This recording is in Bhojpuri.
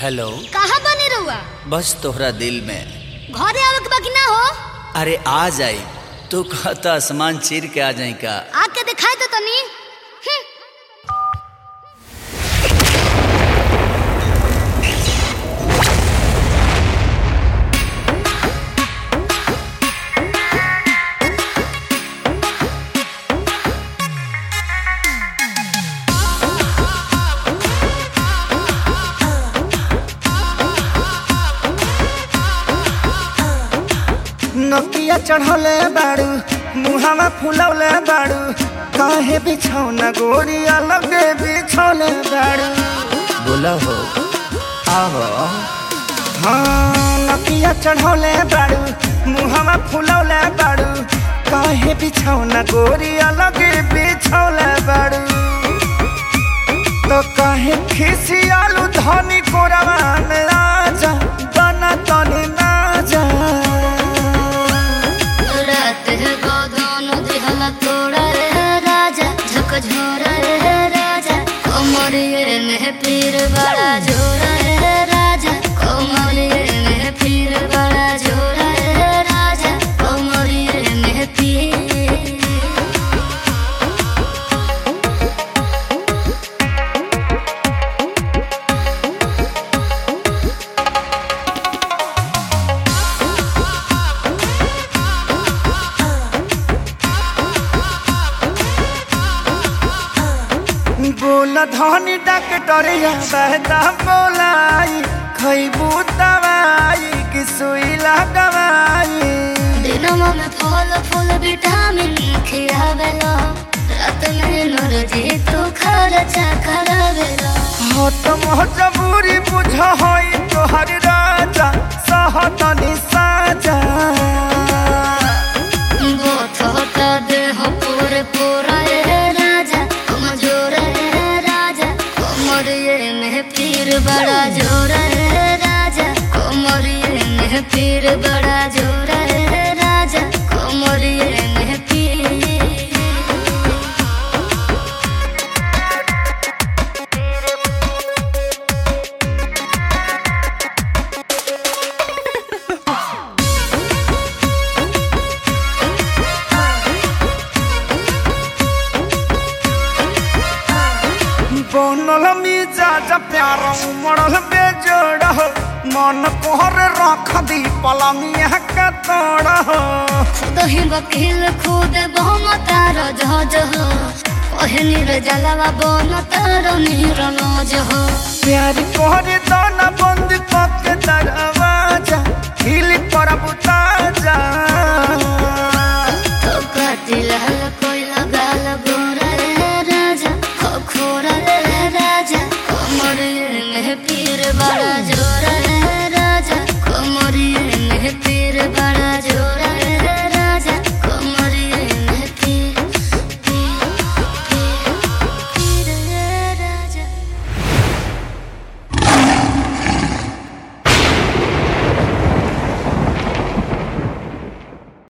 हेलो कहाँ बने रहुआ बस तोहरा दिल में घरे आवे के बाकी ना हो अरे आ जाई तू कहता आसमान चीर के आ जाई का आके दिखाई तो तनी हम्म, नकिया चढ़ौले बाड़ू मुहावा फुलौले बाड़ू काहे बिछौना गोरी अलग बिछौले बाड़ू बोला हो आहो हाँ नकिया चढ़ौले बाड़ू मुहावा फुलौले बाड़ू काहे बिछौना गोरी अलग बिछौले बाड़ू तो काहे खिसियालू धनी कोरवा में आजा बना तनी ना जा रात है गोदान दिहला तोड़ा रे राजा झक झोरा रे राजा कोमरिए में पीर बड़ा झोरा रे राजा कोमरिए में पीर बड़ा झोरा रे राजा कोमरिए में पीर बोल धनी डॉक्टरिया बहता बोलाई खैबू दवाई कि सुई लगवाई दिनमा में फल फूल विटामिन खियावेला रात में नरजी तू खर्चा करावेला हो तो मजबूरी बुझ होई तोहर राजा सहतनी साजा बोथ होता देह पूरे पूरा रे राजा कमजोर रे राजा कोमरिए में पीर बड़ा जोर रे राजा कोमरिए में पीर बड़ा जोर रे राजा कोमरिए में पीर बनल मिजाज प्यार उमड़ल बेजोड़ हो मन कोहर रख दी पलंगिया का तोड़ हो दही वकील खुद बहुम तार जहाज हो ओहनी रे जलवा बन तार नीर नौज हो प्यार कोहरे दाना बंद करके दरवाजा हिल पर बुताजा तो कातिल हल कोई लगाल गोरा रे राजा खो खोरा रे राजा कमर में पीर बड़ा जोरा